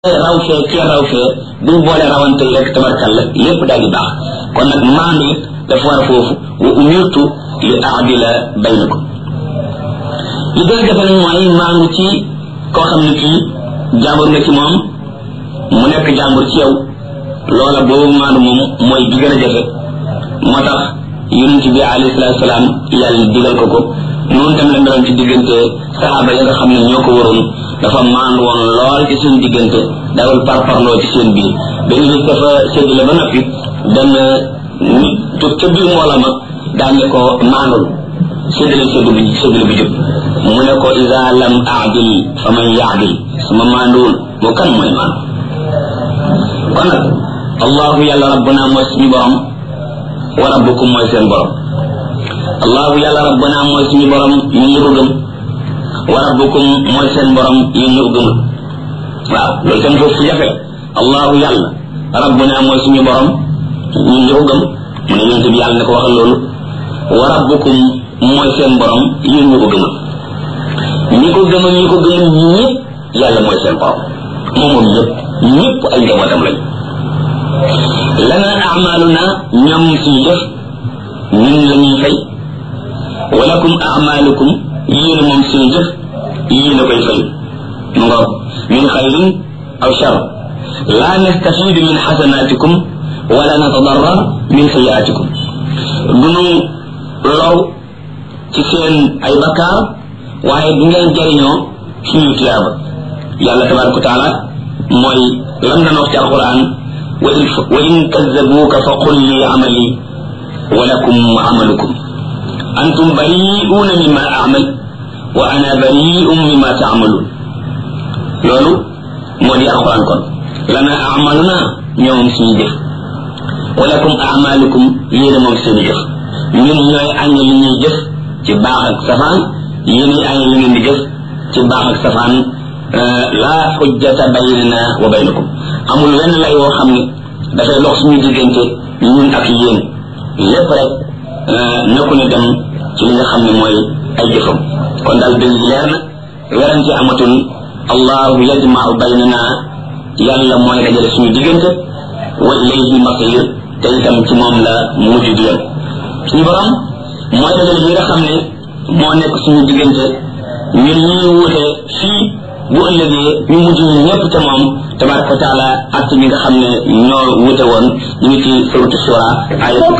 raw fee kee raw fee buñ boole rawante yi rek tabarkalla lépp daal di baax kon nag maandu it dafa war a foofu wa umirtu li aadila baynakum li gën a jafe nag mooy maandu ci koo xam ne kii jàmbur nga ci moom mu nekk jàmbur ci yow loola boobu maandu moom mooy bi gën a jafe moo tax yonent bi alayhi salaatu salaam yàlla digal ko ko noonu tam la meloon ci diggante saxaaba ya nga xam ne ñoo ko waroon dafa maandu woon lool ci seen diggante dawal parparloo ci seen biir benn bis dafa séddale ba noppi benn nit jóg ca biir mboola ma daañu ko maandul séddale séddu bi séddale bi jub mu ne ko isa lam aadil fa man yaadil sama maanduwul moo kan mooy maandu kon nag allahu yàlla rabbuna mooy suñu borom wa rabbukum mooy seen borom allahu yàlla rabbuna mooy suñu borom ñu ngi ko gëm wa rabbukum mooy seen borom yéen ñu ko gëmul waaw loolu tam foofu jafe la allahu yàlla rabbuna mooy suñu borom ñun ñu ko gëm mu ne yonent bi yàlla ne ko waxal loolu wa rabbukum mooy seen borom yéen ñu ko gëmul ñi ko gëmul ñi ko gëmul ñëpp yàlla mooy seen borom moom moom ñëpp ñëpp ay njabootam lañ lana amaluna ñoom suñu def ñun la ñuy fay walakum amalukum yéen moom suñu jëf yéen a koy fay mu ngoog min xayrin aw shar la nastafidu min xasanatikum wala natadarrar min sayiatikum dunu low ci seen ay bakkaar waaye du ngeen jariñoo suñu tiyaaba yàlla tabaraka wa taala mooy lam na wax ci alquran wa in kazzabuuka fa qul li amali wa lakum amalukum antum bari'uuna mimma amal wa ana bari'un mimma taamaluun loolu moo di alquran kon lana amaluna ñoom suñu jëf wa lakum amalukum yéen moom seeni jëf ñun ñooy añ li ñuy jëf ci baax ak safaan yéen añ li ngeen di jëf ci baax ak safaan laa xujjata baynana wa baynakum amul wenn lay woo xam ne dafay dox suñu diggante ñun ak yéen lépp rek na ku ne dem ci li nga xam ne mooy ay jëfam kon daal dëgg leer na werante amatul allahu yajmau baynana yàlla mooy dajale suñu diggante wa ilayhi masir te itam ci moom la mujj di yem suñu borom mooy dajale bi nga xam ne moo nekk suñu diggante ñun ñuy wuute fii bu ëllëgee ñu mujj ñu ñëpp te moom tabaraka wa taala ak ñi nga xam ne ñoo wuute woon ñu ngi ci suratu shura ay